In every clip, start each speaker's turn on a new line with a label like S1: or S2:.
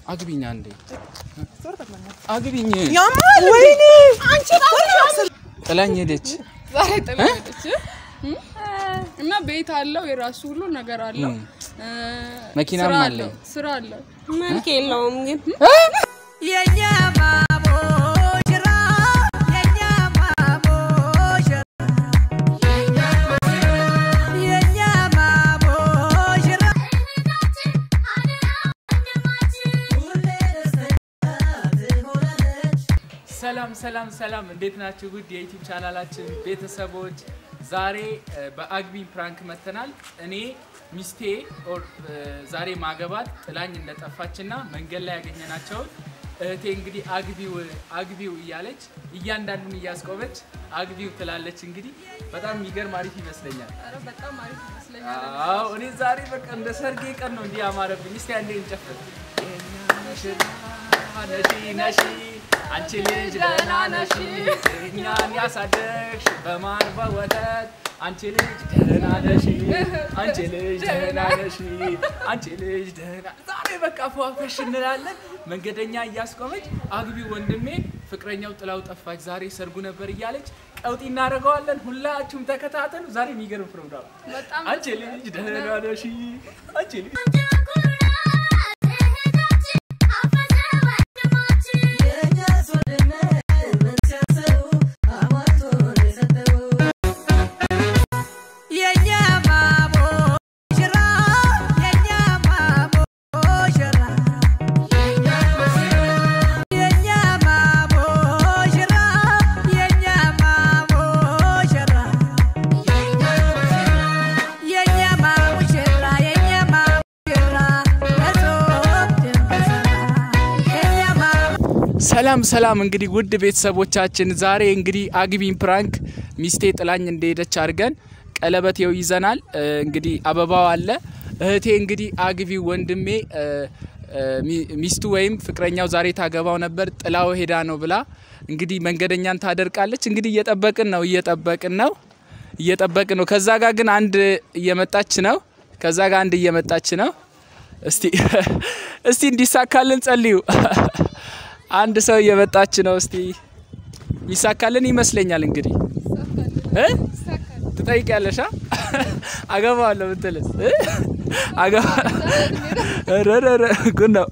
S1: አግቢኝ አንዴ አግቢኝ።
S2: ያማል ወይኔ አንቺ
S1: ጥላኝ ሄደች።
S3: ዛሬ ጥላ ሄደች እና ቤት አለው የራሱ ሁሉ ነገር አለው። እ፣
S1: መኪናም
S3: ስራ
S1: አለው።
S3: ስራ አለው።
S2: መልክ የለውም ግን
S4: የኛ ማሞሽራ የኛ ማሞሽራ የኛ ማሞሽራ
S1: ሰላም ሰላም ሰላም፣ እንዴት ናችሁ? ውድ የዩቲዩብ ቻናላችን ቤተሰቦች፣ ዛሬ እ፣ በአግቢኝ ፕራንክ መተናል። እኔ ሚስቴ ኦር፣ እ፣ ዛሬ ማገባት ጥላኝ እንደጠፋችና መንገድ ላይ ያገኘናቸውን እህቴ እንግዲህ አግቢው አግቢው እያለች እያንዳንዱን እያስቆመች አግቢው ትላለች። እንግዲህ በጣም የሚገርም አሪፍ ይመስለኛል።
S3: ኧረ በጣም አሪፍ ይመስለኛል።
S1: አዎ እኔ ዛሬ በቃ እንደ ሰርጌ ቀን ነው እንዲህ ያማረብኝ። እስቲ አንዴ እንጨፍር። ነሺ ነሺ አንቺ ልጅ ደህና ነሺ እኛን ያሳደግሽ በማር በወተት አንቺ ልጅ ደህና ነሺ አንቺ ልጅ ደህና ነሺ አንቺ ልጅ ደህና ዛሬ በቃ ፏፈሽ እንላለን። መንገደኛ እያስቆመች አግቢ ወንድሜ ፍቅረኛው ጥላው ጠፋች፣ ዛሬ ሰርጉ ነበር እያለች ቀውጢ እናደርገዋለን። ሁላችሁም ተከታተሉ። ዛሬ የሚገርም ፕሮግራም
S3: በጣም
S1: አንቺ ልጅ ደህና ነሽ አንቺ ልጅ
S4: የኛ ማሞሽራ የኛ ማሞሽራ የኛ ማሞሽራ የኛ ማሞሽራ የኛ ማሙሽራ የኛ ማሙሽራ ለጾም ድንበሰራ የኛ ማ
S1: ሰላም ሰላም። እንግዲህ ውድ ቤተሰቦቻችን ዛሬ እንግዲህ አግቢኝ ፕራንክ ሚስቴ ጥላኝ እንደሄደች አድርገን ቀለበት ይኸው ይዘናል። እ፣ እንግዲህ አበባው አለ። እህቴ እንግዲህ አግቢ ወንድሜ እ፣ እ፣ ሚ- ሚስቱ ወይም ፍቅረኛው ዛሬ ታገባው ነበር ጥላው ሄዳ ነው ብላ እንግዲህ መንገደኛን ታደርቃለች። እንግዲህ እየጠበቅን ነው እየጠበቅን ነው እየጠበቅን ነው። ከዛ ጋር ግን አንድ እየመጣች ነው። ከዛ ጋር አንድ እየመጣች ነው። እስቲ እስቲ እንዲሳካልን ጸልዩ። አንድ ሰው እየመጣች ነው። እስቲ ይሳካልን ይመስለኛል። እንግዲህ እ ትጠይቂያለሽ? አ? አገባዋለሁ ብትልስ እ? አገባ ኧረ ኧረ ኧረ ጉድ ነው።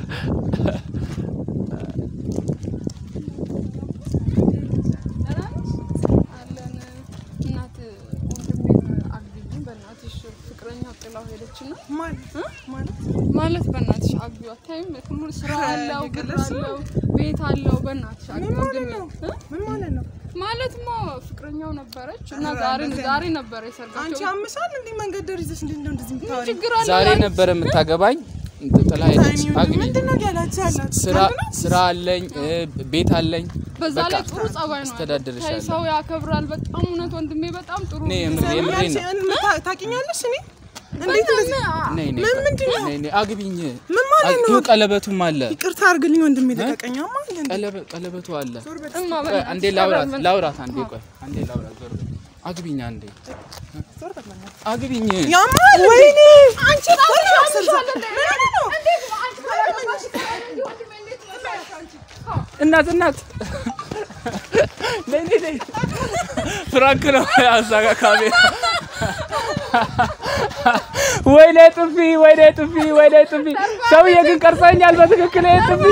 S3: አለን እናት ወንድሜን አግቢኝ በእናትሽ ፍቅረኛው ጥላው ሄደች እና
S2: ማለት
S3: ማለት በእናትሽ አግቢው አታይም? ሁሉ ስራ አለው ብር አለው ቤት አለው። በእናትሽ አግቢው ወንድሜ እ?
S2: ምን ማለት ነው?
S3: ማለትማ ፍቅረኛው ነበረች እና ዛሬ ዛሬ ነበረ
S2: አንቺ
S3: የሰርጋቸው።
S2: አምሳል እንዴ መንገድ ደር ይዘሽ እንዴት ነው እንደዚህ የምታወሪው?
S3: ችግር አለ
S1: ዛሬ ነበር የምታገባኝ ጥላ ሄደች።
S2: ታይሚንግ
S1: አግቢ
S2: ምንድን ነው ያላችሁ ያላችሁ?
S1: ስራ ስራ አለኝ እ፣ ቤት አለኝ።
S3: በዛ
S1: በቃ
S3: ላይ ጥሩ ጸባይ ነው።
S1: አስተዳድርሻለሁ።
S3: ታይ ሰው ያከብራል በጣም እውነት ወንድሜ በጣም ጥሩ
S1: እኔ
S3: ነው።
S1: የምር የምሬን ነው።
S2: አንቺ ታ- ታውቂኛለሽ እኔ እንዴት እንደዚህ
S1: ነይ ነይ
S2: ምን ምንድን ነው?
S1: ነይ ነይ አግቢኝ።
S2: ምን ማለት ነው?
S1: ይኸው ቀለበቱም አለ
S2: ይቅርታ አድርግልኝ ወንድሜ ልቀቀኛማ እንዴ
S1: ቀለበ- ቀለበቱ አለ።
S3: እማ
S1: ቆይ
S3: በእናትሽ
S1: አንዴ ላውራት
S3: ቀለበት-
S1: ላውራት አንዴ ቆይ አንዴ ላውራት ዞር በል። አግቢኝ አንዴ አግቢኝ
S2: ያማል ወይኔ አንቺ
S1: እናት እናት ነይ ነይ ነይ ፍራንክ ነው አዛጋ ካሜራ ወይኔ ጥፊ ወይኔ ጥፊ ወይኔ ጥፊ ሰውዬ ግን ቀርጸኛል በትክክል ይሄ ጥፊ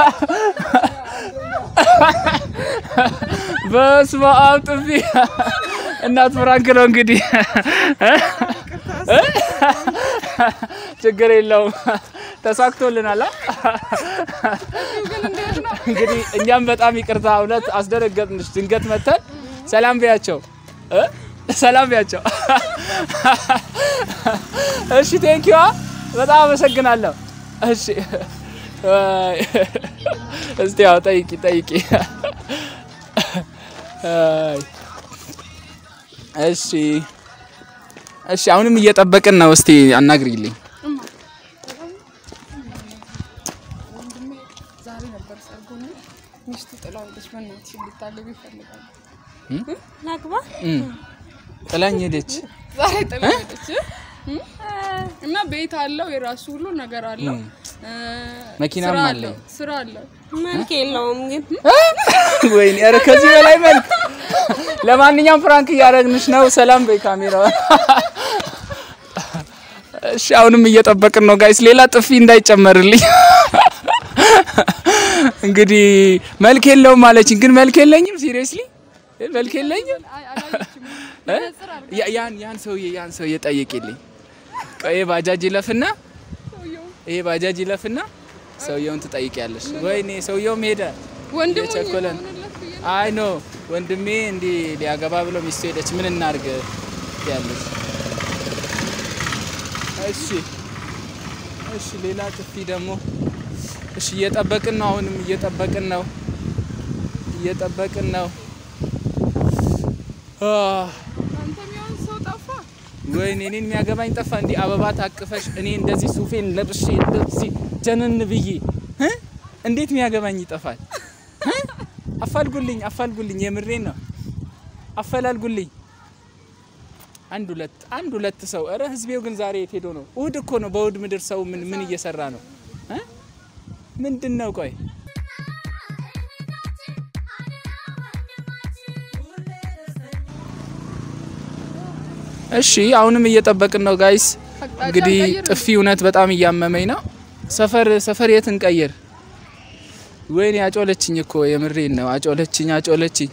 S1: በስመ አብ ጥፊ እናት ፍራንክ ነው እንግዲህ ችግር የለውም ተሳክቶልናል አ? እንግዲህ እኛም በጣም ይቅርታ እውነት አስደነገጥንሽ ድንገት መተን ሰላም ቢያቸው እ? ሰላም ቢያቸው እሺ ቴንኪዋ በጣም አመሰግናለሁ እሺ እስቲ ያው ጠይቂ ጠይቂ አይ። እሺ እሺ አሁንም እየጠበቅን ነው እስቲ አናግሪልኝ
S3: ወንድሜ ዛሬ ነበር ሰርጉና ሚስቱ ጥላው ሄደች። በእናትሽ እንድታገቢ ይፈልጋል።
S2: ላግባ
S1: እም። ጥላኝ ሄደች
S3: ዛሬ ጥላው ሄደች እና ቤት አለው የራሱ ሁሉ ነገር አለው። እ፣
S1: መኪናም
S3: ስራ
S1: አለኝ።
S3: አለው፣ ስራ አለው።
S2: መልክ የለውም ግን
S1: ወይኔ ኧረ ከዚህ በላይ መልክ። ለማንኛውም ፍራንክ እያደረግንሽ ነው። ሰላም በይ ካሜራ። እሺ አሁንም እየጠበቅን ነው ጋይስ፣ ሌላ ጥፊ እንዳይጨመርልኝ። እንግዲህ መልክ የለውም አለችኝ፣ ግን መልክ የለኝም። ሲሪየስሊ መልክ የለኝም።
S3: አይ አላየችም።
S1: እ? ያ- ያን ያን ሰውዬ ያን ሰውዬ ጠይቂልኝ። ቆይ ይሄ ባጃጅ ይለፍና ይሄ ባጃጅ ይለፍና ሰውየውን ትጠይቂያለሽ። ወይኔ ሰውየውም ሄደ።
S3: ወንድሙ
S1: የቸኮለን
S3: የሆነለት ብዬ
S1: አይ ኖ ወንድሜ እንዲህ ሊያገባ ብሎ ሚስቱ ሄደች። ምን እናርግ ያለች። እሺ እሺ፣ ሌላ ጥፊ ደግሞ እሺ፣ እየጠበቅን ነው። አሁንም እየጠበቅን ነው፣ እየጠበቅን ነው። አህ፣
S3: አንተ የሚሆን ሰው ጠፋ።
S1: ወይኔ እኔን የሚያገባኝ ጠፋ። እንዲህ አበባ ታቅፈሽ እኔ እንደዚህ ሱፌን ለብሼ እንደዚህ ጀነን ብዬ እ? እንዴት የሚያገባኝ ይጠፋል? እ? አፋልጉልኝ፣ አፋልጉልኝ፣ የምሬን ነው። አፈላልጉልኝ። አንድ ሁለት አንድ ሁለት ሰው። እረ ህዝቤው ግን ዛሬ የት ሄዶ ነው? እሁድ እኮ ነው። በእሁድ ምድር ሰው ምን ምን እየሰራ ነው? እ? ምንድን ነው? ቆይ እሺ፣ አሁንም እየጠበቅን ነው ጋይስ።
S3: አቅጣጫ
S1: እንግዲህ
S3: እንቀይር።
S1: ጥፊ እውነት በጣም እያመመኝ ነው። ሰፈር ሰፈር የት እንቀይር? ወይኔ አጮለችኝ እኮ የምሬን ነው። አጮለችኝ አጮለችኝ።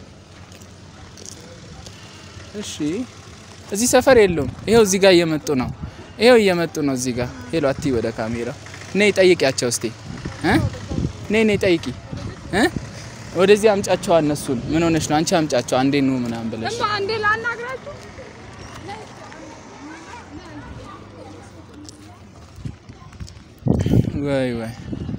S1: እሺ እዚህ ሰፈር የለውም። ይሄው እዚህ ጋር እየመጡ ነው። ይሄው እየመጡ ነው እዚህ ጋር። ሄሎ አቲ ወደ ካሜራ ነይ ጠይቂያቸው እስቲ እ ነይ ነይ ጠይቂ እ ወደዚህ አምጫቸው እነሱን። ምን ሆነሽ ነው አንቺ? አምጫቸው አንዴ ኑ ምናምን ብለሽ
S3: እማ አንዴ ላናግራችሁ።
S1: ወይ ወይ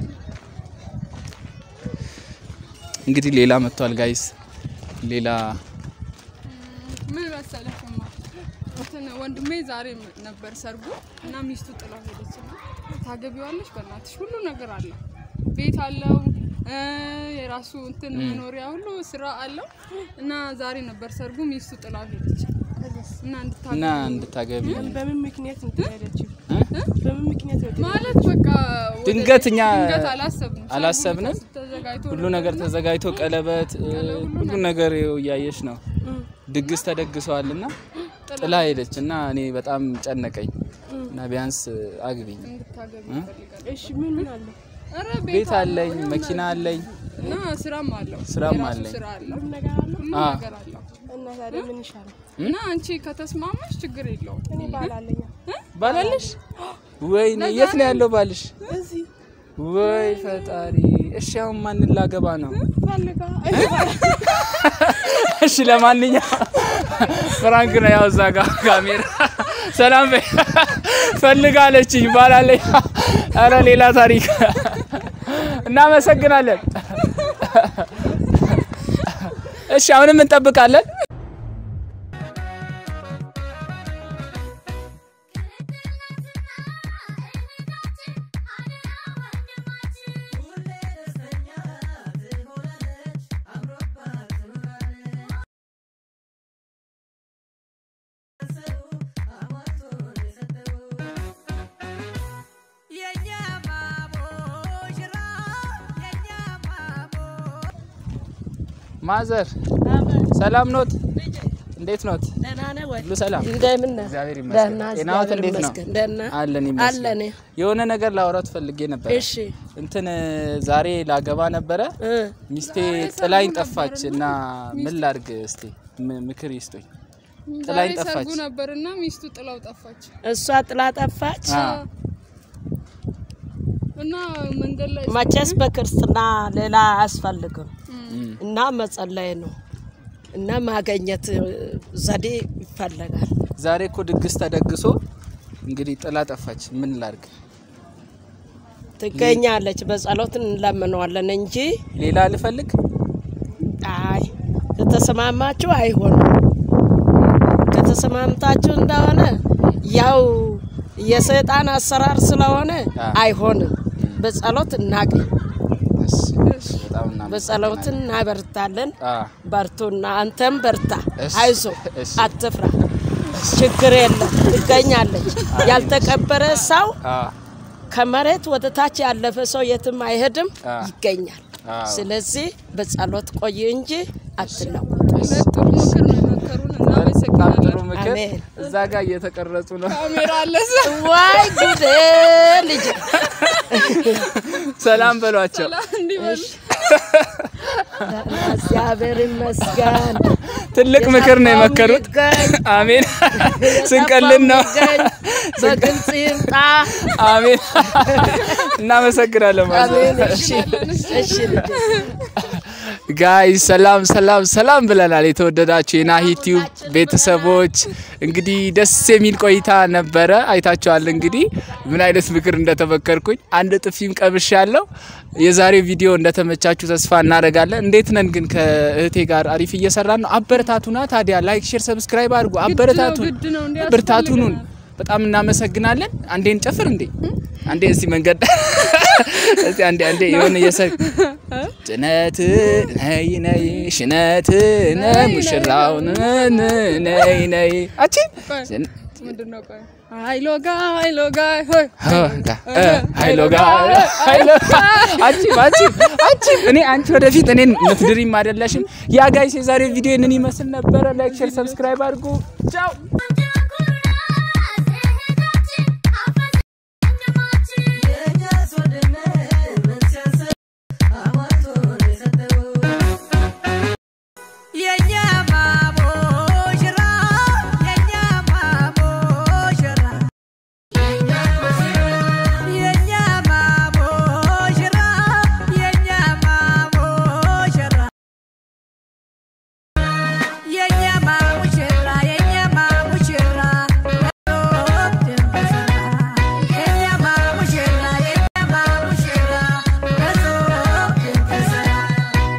S1: እንግዲህ ሌላ መጥቷል ጋይስ። ሌላ
S3: ምን መሰለህ እማ እንትን ወንድሜ ዛሬ ነበር ሰርጉ እና ሚስቱ ጥላ ሄደች እና ታገቢዋለሽ? በእናትሽ ሁሉ ነገር አለው፣ ቤት አለው እ የራሱ እንትን መኖሪያ ሁሉ ስራ አለው እና ዛሬ ነበር ሰርጉ። ሚስቱ ጥላ ሄደች እና
S1: እና
S3: እንድታገቢ
S1: እንድታገቢ
S2: በምን ምክንያት እንትን ያለችው? በምን ምክንያት ነው?
S3: ማለት በቃ ወደ-
S1: ድንገት እኛ
S3: ድንገት አላሰብንም
S1: አላሰብንም።
S3: ሰርጉ ተዘጋጅቶ
S1: ሁሉ ነገር ተዘጋጅቶ ቀለበት እ፣ ሁሉ ነገር ይኸው እያየሽ ነው። ድግስ ተደግሰዋል እና ጥላ ሄደች እና እኔ በጣም ጨነቀኝ እና ቢያንስ አግቢኝ።
S3: እንድታገቢ
S1: እ?
S3: ይፈልጋል።
S2: እሺ ምን ምን አለ?
S3: ኧረ
S1: ቤት አለኝ፣ መኪና አለኝ።
S3: እና ስራም አለው
S1: ስራም
S3: የራሱ
S1: አለኝ።
S3: ስራ አለው
S2: ሁሉ ነገር አለ?
S3: ሁሉ
S1: አ።
S3: ነገር አለው
S2: እና ታዲያ ምን ይሻላል?
S3: እና አንቺ ከተስማማሽ ችግር የለውም
S2: እኔ ባል አለኝ።
S1: ባላለሽ? ወይኔ የት ነው ያለው ባልሽ?
S2: እዚህ
S1: ወይ ፈጣሪ! እሺ አሁን ማንን ላገባ ነው?
S2: ፈልጋ
S1: እሺ ለማንኛውም ፍራንክ ነው ያው እዛ ጋር ካሜራ ሰላም በይ ፈልጋለችኝ ባላለኝ። ኧረ ሌላ ታሪክ። እናመሰግናለን። እሺ አሁንም እንጠብቃለን።
S4: የኛ ማሙሽራ የኛ ማሙ
S1: ማዘር ሰላም ኖት? እንዴት ኖት?
S5: ደህና ነህ ወይ?
S1: ሁሉ ሰላም?
S5: እንደምን ነህ?
S1: እግዚአብሔር
S5: ደህና
S1: ይመስገን። ጤናዎት
S5: እግዚአብሔር
S1: እንዴት ነው?
S5: ይመስገን። ደህና
S1: አለን ይመስገን።
S5: አለን።
S1: የሆነ ነገር ላወራት ፈልጌ ነበር።
S5: እሺ
S1: እንትን ዛሬ ላገባ ነበረ
S5: እ
S1: ሚስቴ ጥላኝ ጠፋች እና ምን ላድርግ እስቲ ም- ምክር ይስጡኝ። ጥላኝ
S3: ዛሬ ሰርጉ
S1: ጠፋች።
S3: ነበርና ሚስቱ ጥላው ጠፋች
S5: እሷ ጥላ ጠፋች።
S1: አ፣
S3: እና መንገድ ላይ
S5: መቼስ በክርስትና ሌላ አያስፈልግም
S1: እም፣
S5: እና መጸለይ ነው እና ማገኘት እ፣ ዘዴ ይፈለጋል።
S1: ዛሬ እኮ ድግስ ተደግሶ እንግዲህ ጥላ ጠፋች። ምን ላድርግ?
S5: ትገኛለች። በጸሎት እንለምነዋለን እንጂ
S1: ሌላ ልፈልግ?
S5: አይ ከተስማማችሁ አይሆንም። ከተስማምታችሁ እንደሆነ ያው የሰይጣን አሰራር ስለሆነ
S1: አ።
S5: አይሆንም። በጸሎት እናገኝ፣
S1: እሺ፣ በጣም እናመሰግናለን።
S5: በጸሎት እናበርታለን።
S1: አ፣
S5: በርቱና አንተም በርታ፣
S1: እሺ፣
S5: አይዞ፣
S1: እሺ።
S5: አትፍራ፣ ችግር የለም ትገኛለች። ያልተቀበረ ሰው
S1: አ፣
S5: ከመሬት ወደ ታች ያለፈ ሰው የትም አይሄድም፣
S1: አ።
S5: ይገኛል።
S1: አዎ።
S5: ስለዚህ በጸሎት ቆይ እንጂ አትለውጥ።
S3: ጥሩ ምክር ነው የመከሩን።
S1: በጣም
S3: እናመሰግናለን።
S1: ጥሩ ምክር።
S5: አሜን።
S1: እዛ ጋር እየተቀረጹ ነው።
S3: ካሜራ አለ እዛ።
S5: ዋይ ጉዴ ልጅ
S1: ሰላም በሏቸው።
S3: እንዲበሉ
S5: እግዚአብሔር ይመስገን።
S1: ትልቅ ምክር ነው የመከሩት።
S5: ይገኝ፣
S1: አሜን። ስንቀልን ነው።
S5: ይገኝ፣ በግልጽ ይምጣ።
S1: አሜን። እናመሰግናለን ማለት
S5: አሜን።
S1: ነው።
S5: እሺ እሺ ልጄ።
S1: ጋይ ሰላም ሰላም ሰላም ብለናል። የተወደዳችሁ የናሂ ቲዩብ ቤተሰቦች እንግዲህ ደስ የሚል ቆይታ ነበረ። አይታችኋል እንግዲህ ምን አይነት ምክር እንደተመከርኩኝ አንድ ጥፊም ቀብሽ ያለው። የዛሬው ቪዲዮ እንደተመቻችሁ ተስፋ እናደርጋለን። እንዴት ነን ግን ከእህቴ ጋር አሪፍ እየሰራን ነው። አበረታቱና ታዲያ ላይክ፣ ሼር፣ ሰብስክራይብ አድርጉ። አበረታቱን፣
S3: ግድ ነው፣ እንዲህ
S1: ብርታቱኑን በጣም እናመሰግናለን። አንዴ እንጨፍር እንዴ! አንዴ እስቲ መንገድ እስቲ አንዴ አንዴ የሆነ የሰ ጭነት ነይ ነይ ሽነት ነ ሙሽራው ነይ ነይ አቺ
S3: ምንድን ነው? ቆይ ሀይሎ ጋ ሀይሎ ጋ ሆይ
S1: ሀይሎ ጋ ሀይሎ አቺ አቺ አቺ እኔ አንቺ ወደፊት እኔን ምትድሪም አይደለሽም። ያ ጋይስ የዛሬ ቪዲዮ ይህንን ይመስል ነበረ። ላይክ ሼር ሰብስክራይብ አድርጉ። ቻው